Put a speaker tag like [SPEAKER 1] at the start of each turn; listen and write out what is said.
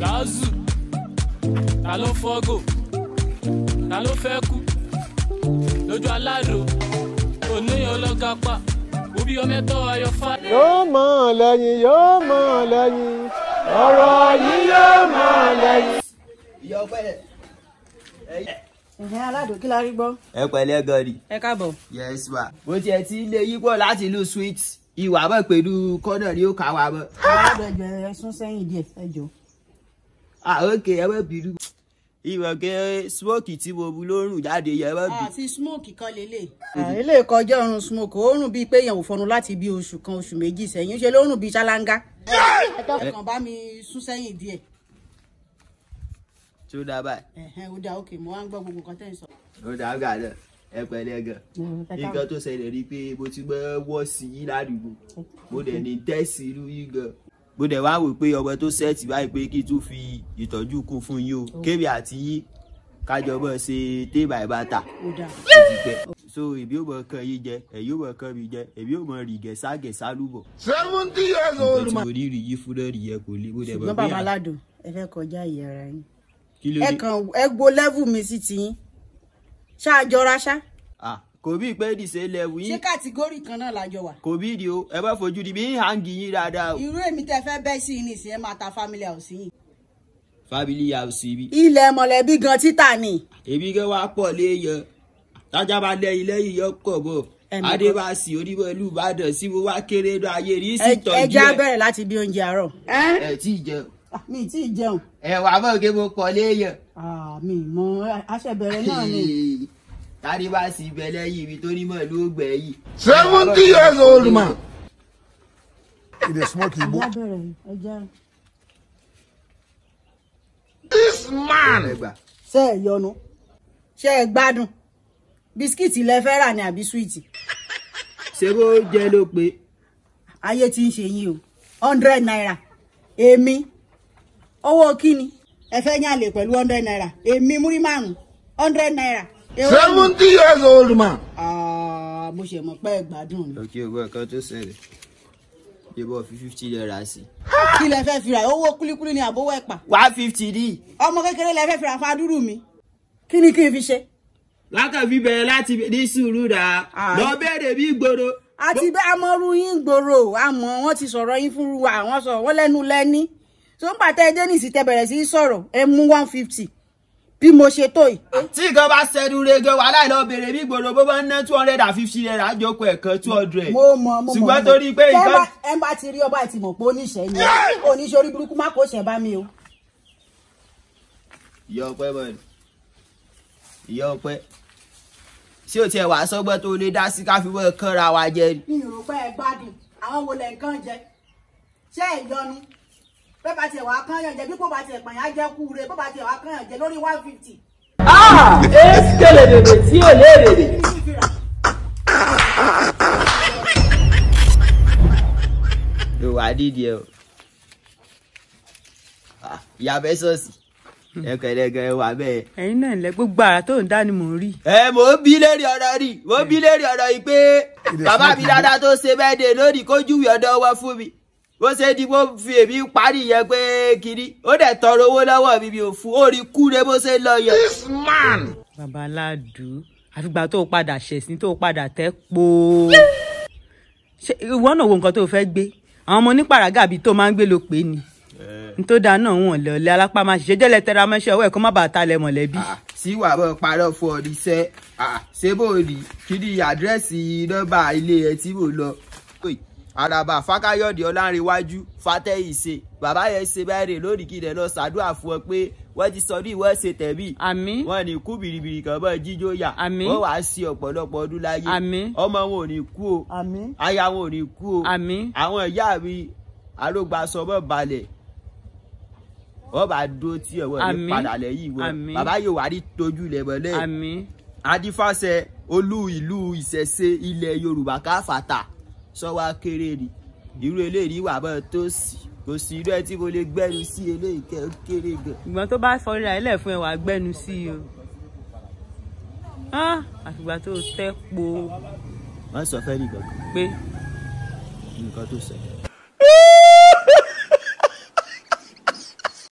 [SPEAKER 1] Gazu ta ló fọ́gò ta ló fẹ́ kú lójú aládò oníyan ọlọ́gàpá òbí ọmọ ẹ̀tọ́ ayọ̀fà.
[SPEAKER 2] yóò mọ̀ ọ́ lẹ́yìn yóò mọ̀ ọ́ lẹ́yìn ọ̀rọ̀ yìí yóò mọ̀ ọ́ lẹ́yìn.
[SPEAKER 3] ìyá ọpẹ́
[SPEAKER 4] ẹ̀hìn aládùn kí la rí gbọ́.
[SPEAKER 3] ẹ pẹ̀lẹ́ gọrí.
[SPEAKER 4] ẹ káàbọ̀.
[SPEAKER 3] yes wa. bó tiẹ̀ ti lé yípo láti ìlú sweet ìwà bọ̀ pẹ̀lú kọ́nà ni ó kà wá bọ̀.
[SPEAKER 4] aládùn ẹjọ ẹ sún sẹ́yìn díẹ̀ ẹ jọ.
[SPEAKER 3] ah ok ẹ bẹ bìrù. ìwọ̀n kẹ́ smoke tí mo bu lórùn jáde yẹ bẹ bì.
[SPEAKER 4] àti smoke kan lélẹ̀. ilé ìkọjá ọrùn smoke ó rùn bíi pé èèyàn ò fọnu láti bí oṣù kan oṣù méjì sẹ́yìn ṣe ló rùn bíi ṣáláńgá. ẹ kàn bá mi sún sẹ́yìn díẹ̀.
[SPEAKER 3] tí ó dábàá
[SPEAKER 4] ẹ̀hẹ́n ó dáa òkè mo wá ń gbọ́ gbogbo nǹkan tẹ́ ń sọ.
[SPEAKER 3] ó dábàá náà ẹ pẹ̀lẹ́ gan. nǹkan tó ṣẹlẹ̀ ni pé mo ti gbọ́ wọ́ sí yín ládùúgbò mo dẹ̀ ní tẹ́sí irú yín gan. mo dẹ̀ wá wò pé ọmọ tó sẹ́ẹ̀tì báyìí pé kí n tún fi ìtọ́jú kún fún yín o kébì àti yín kájọ bọ́ ṣe tébà ìbátà
[SPEAKER 4] ó dáa.
[SPEAKER 3] ti pẹ́. so èmi ò mọ kan yín jẹ ẹ̀yin ò mọ kan mi jẹ èmi ò mọ rì gẹ̀sà gẹ̀sà lúbọ̀.
[SPEAKER 2] seventy years
[SPEAKER 3] nǹkan tí mo rí rí yí fún náà nìyẹn kò lè mo dẹ̀ mọ̀
[SPEAKER 4] ṣùgbọ́n
[SPEAKER 3] pé
[SPEAKER 4] bàbá
[SPEAKER 3] à-
[SPEAKER 4] aládùn ẹ fẹ́ kọjá ìyá ara yín.
[SPEAKER 3] kí ló
[SPEAKER 4] ẹ
[SPEAKER 3] dé
[SPEAKER 4] kàn ẹ gbo level mi sí tiyín. ṣáàjọra ṣá.
[SPEAKER 3] Ah, kò bí pé dìse lẹ́wù
[SPEAKER 4] ṣé
[SPEAKER 3] yín
[SPEAKER 4] kàtígórì kan náà lájọ wà.
[SPEAKER 3] kò bí di o ẹ bá fojú di bí ń hangi yín dáadáa o.
[SPEAKER 4] irú èmi tẹ fẹ́ bẹ́ sí i nìsín ẹ máa ta family house yìí.
[SPEAKER 3] family house ibi.
[SPEAKER 4] ilẹ̀ mọ̀lẹ́bí gan títà ni.
[SPEAKER 3] èmi gẹ́ wá pọ̀ léèyàn tájà bá lẹ́yìn lẹ́yìn yọ kọ̀ bọ̀
[SPEAKER 4] Ẹnì kan.
[SPEAKER 3] adébáṣì onímọ̀lú ìbàdàn sí mo wá kéré lọ ayé rí sí
[SPEAKER 4] Ẹ-
[SPEAKER 3] tọ́jú
[SPEAKER 4] ẹja
[SPEAKER 3] ẹ̀.
[SPEAKER 4] bẹ̀rẹ̀ láti bí oúnjẹ àárọ̀.
[SPEAKER 3] ẹ tí ì jẹun
[SPEAKER 4] Ah, mi ì tí ì jẹun.
[SPEAKER 3] ẹ wà mọ̀ kí mo pọ̀ léèyàn.
[SPEAKER 4] Ah, mi ì mọ aṣẹ́bẹ̀rẹ̀ náà ni.
[SPEAKER 3] adébáṣì ibẹ̀ lẹ́yìn ibi tó nímọ̀ ló gbẹ̀ yìí.
[SPEAKER 2] seventy years old man.
[SPEAKER 5] e dey smoke igbo
[SPEAKER 4] ẹja bẹ̀rẹ̀ ẹja.
[SPEAKER 2] this man.
[SPEAKER 3] ẹ gbà.
[SPEAKER 4] ṣé ẹ yọnu ṣé ẹ gbádùn bisikíìtì lẹ fẹ́ rà ní àbí súwìtì
[SPEAKER 3] ṣé bó jẹ́ ló pé
[SPEAKER 4] ayé tí ń ṣe yín o hundred naira èmi owó kíni ẹ fẹ́ yàn lè pẹ̀lú hundred naira èmi múrí márùn hundred naira. Èwo ni?
[SPEAKER 2] seventy years old man.
[SPEAKER 4] Ah, mo ṣe mọ̀ pé ẹ gbádùn ni.
[SPEAKER 3] òkè ògbọ́n kan tó ṣẹlẹ̀ yóò fi fifty naira sí.
[SPEAKER 4] kí lẹ fẹ́ fi ra owó kúlíkúlí ni àbówó ẹ̀pà
[SPEAKER 3] one fifty ní.
[SPEAKER 4] ọmọ kékeré lẹ fẹ́ fi ra fadúrú mi kí ni kí n fi ṣe.
[SPEAKER 3] lákàn fi bẹ̀rẹ̀ láti ní sùúrù dà
[SPEAKER 4] Ah.
[SPEAKER 3] lọ bẹ̀rẹ̀ bí gbòòrò.
[SPEAKER 4] àti bẹ́ amọ̀rú yín gbòòrò àmọ́ wọ́n ti sọ̀rọ̀ yín fún wa àwọn sọ̀rọ̀ wọ́n lẹ́nu lẹ́ní tó ń pàtẹ́ ẹjẹ́ nìsí tẹ bẹ̀rẹ̀ sí í sọ̀rọ̀ ẹ mú one fifty bí mo ṣe tó yìí.
[SPEAKER 3] tí nǹkan bá ṣẹ́nu rege wà láì lọ bèrè bí gbòòrò bó bá ń ná two hundred and fifty naira jókòó ẹ̀kan two hundred.
[SPEAKER 4] mo mọ mo mọ
[SPEAKER 3] ṣùgbọ́n
[SPEAKER 4] mo mọ.
[SPEAKER 3] torí pé
[SPEAKER 4] Tẹ́
[SPEAKER 3] nǹkan.
[SPEAKER 4] bá- ẹ bá ti rí ọba àti mọ̀ pé oníṣẹ́ ni oníṣẹ́ orí burúkú má kó ṣẹ̀ bá mi o.
[SPEAKER 3] ìyá ọpẹ bọ ni ìyá ọpẹ ṣé o tiẹ̀ wà sọ́gbọ́n tó lè dá sí káfí wọ́n kánra wa jẹ ni.
[SPEAKER 4] mi ò rò pé ẹ gbádùn àwọn wo lẹ nǹkan jẹ ṣé ẹ yọnu bẹ́ẹ̀ bá tiẹ̀ wá kán yàn jẹ bí kò bá tiẹ̀ pààyàn á jẹ́ kú re bó bá tiẹ̀ wá kán yàn jẹ lórí one fifty.
[SPEAKER 6] Eskele dede tí ò léèrè.
[SPEAKER 3] yóò wá dídì ẹ o Ah, ìyá bẹ sọ́ọ̀sì ẹ kẹlẹ gan ẹ wà bẹ́ẹ̀.
[SPEAKER 6] ẹ̀yin náà lẹ gbogbo ara tó ń dá ni mò ń rí.
[SPEAKER 3] ẹ mò ń bí lérí ọ̀rọ̀ rí mò ń bí lérí ọ̀rọ̀ yìí pé bàbá mi dáadáa tó ṣe bẹ́ẹ̀ dé lónìí kó júwe ọ̀dọ̀ wọn fún mi bó ṣe di bó fi èmi parí yẹn pé kiri ó dẹ̀ tọrọ owó lọ́wọ́ mi mi ò fún ó rí kúre bó ṣe lọ yẹn.
[SPEAKER 2] this man.
[SPEAKER 6] bàbá aládùú àfìgbà tó o padà ṣẹ̀sìn tó o padà tẹ́ po. ṣé ìwọ náà wo nǹkan tó o fẹ́ gbé àwọn ọmọ onípàràgà bíi tó máa ń gbé ló pé ni. n tó dáa náà wọn lọ lẹ alápá máa ṣiṣẹ́ jẹ́lẹ̀ tẹra mọ́ṣẹ́ ọwọ́ ẹ̀ kó má bàa talẹ̀ mọ̀lẹ́bí.
[SPEAKER 3] Ah, sí wàá bọ̀ parọ́ fún ọ níṣẹ́ Ah, ṣé bò rí kí ni àdírẹ́sì nọ́mbà ilé ẹ tí mò ń lọ. Oi, àràbà fákáyọ̀dé ọlárẹ̀wájú fàtẹ́yìíṣe bàbá yẹn ṣe báyìí lónìí kí lè lọ ṣàdúrà fún ọ pé wọ́n ti sọ ní ìwọ́n ṣe tẹ̀bí.
[SPEAKER 6] àmín
[SPEAKER 3] wọ́n ní kú bìrìbìrì kan bọ́ jíjó yà
[SPEAKER 6] Àmín.
[SPEAKER 3] wọ́n wàá sí ọ̀pọ̀lọpọ̀ ọdún láyé
[SPEAKER 6] Àmín.
[SPEAKER 3] ọmọ wọn ò ní kú o
[SPEAKER 4] àmín.
[SPEAKER 3] aya wọn ò ní kú o
[SPEAKER 6] àmín
[SPEAKER 3] àwọn ìyá mi arógbasọmọ balẹ̀ wọ́n bá dúró tí ẹ̀wọ̀n ní
[SPEAKER 6] Àmín.
[SPEAKER 3] padà lẹ́yìn wọn
[SPEAKER 6] Àmín.
[SPEAKER 3] bàbá yóò wá rí tójú ilẹ̀ mọ́lẹ̀
[SPEAKER 6] àmín
[SPEAKER 3] adífàṣẹ olú ìlú ìṣẹ̀ṣe ilẹ̀ yorùbá káfàtà sọ́wọ́ kéré ni irú eléyìí wà bọ́ tó sì kò sí irú ẹ tí mo lè gbẹ́nu sí eléyìí kẹ́ ó kéré gan.
[SPEAKER 6] ìgbọ́n tó bá fọrí ra ilẹ̀ fún ẹ wàá gbẹ́nu sí i o. Ah, àfìgbà tó o tẹ́ po
[SPEAKER 3] wọ́n sọ fẹ́ nìkan
[SPEAKER 6] pé
[SPEAKER 3] nǹkan tó ṣẹlẹ̀.